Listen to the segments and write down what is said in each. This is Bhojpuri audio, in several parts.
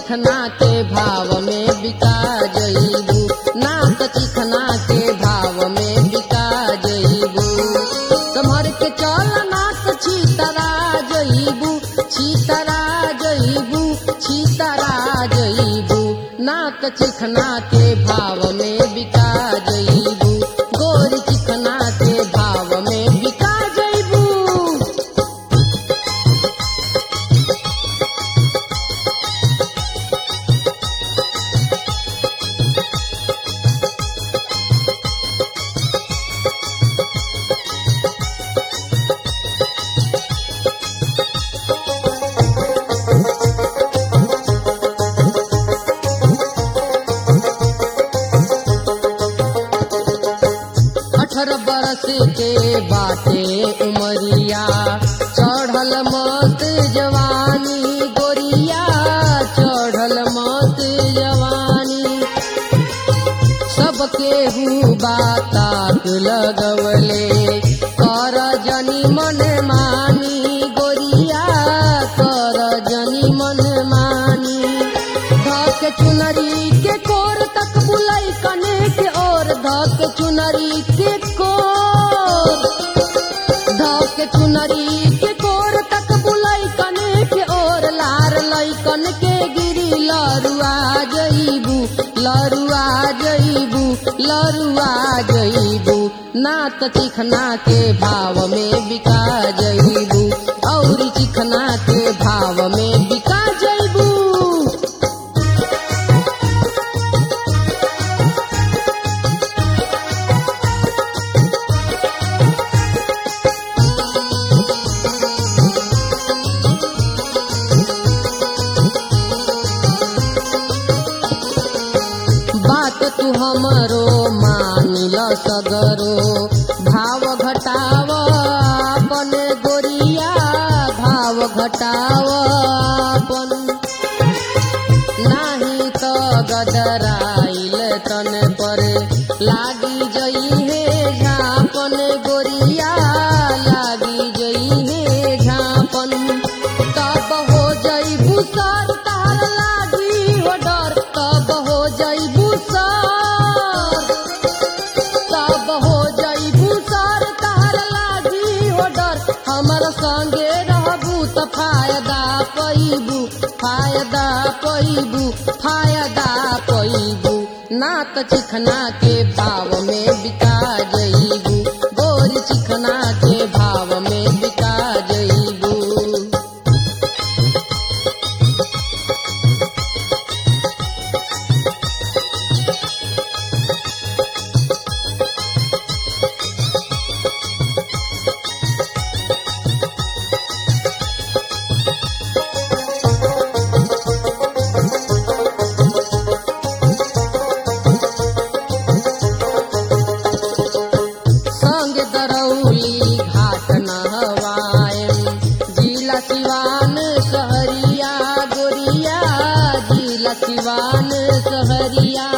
चिखना के भाव में बिका जईबू ना त चिखना के भाव में बिका जईबू समर के चल ना त छीतरा जईबू छीतरा जईबू छीतरा जईबू ना त चिखना के भाव में बिका जईबू गोरी चिखना के भाव में बिका जईबू अठारह बरस के बाटे उमरिया चढ़ल मत जवानी गोरिया चढ़ल मत जवानी सबके हु बाताक लगवले कर जनी मन मानी गोरिया कर जनी मन मानी धक चुनरी के कोर तक बुलाई कने के और धक चुनरी के कोर धक चुनरी के कोर तक बुलाई कने के और लार लैकन के गिरी लरुआ जईबू लरुआ जईबू लरुआ जईबू ना त चिखना के भाव में बिका जईबू औरी चिखना के भाव में बिका जईबू बात तू हमरो मानिल सगरो भाव घटाव अपन गोरिया भाव घटाव अपन नाही त गदराइल तन पर लागी जई हे झापन गोरिया लागी जई हे झापन तब हो जई बुसर तार लागी हो डर तब हो जई बुसर तब हो जई बुसर तार लागी हो डर हमर संगे रहबू त फायदा पैबू फायदा पैबू फायदा पैबू ना त चिखना के भाव में बिका जईबू गोरी चिखना के भाव में बिका जईबू संग दरौली घाट नहवायम जिला सिवान सहरिया गोरिया जिला सिवान सहरिया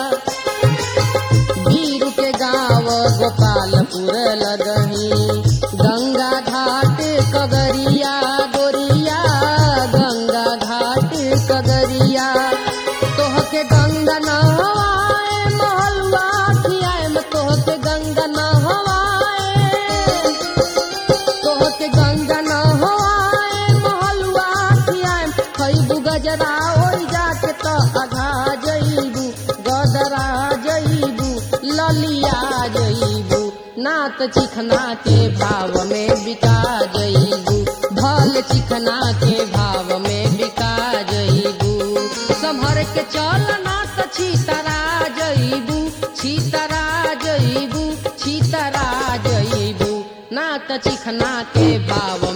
भीरू के गाँव गोपालपुर लगही गंगा घाट कगरिया गोरिया गंगा घाट कगरिया तोहके गंगा नहवाए महलवा खियाएम तोहके गंगा नहवाए तोहके गंगा नहवाए महलवा खियाएम खैबू गजरा ओइ जाके त अघा जईबू गदरा जईबू ललिया जईबू नात चिखना के भाव में बिका जईबू भल चिखना के भाव में बिका जईबू संभर के चल ना त छीतरा जईबू छीतरा जईबू छीतरा जईबू ना त चिखना के भाव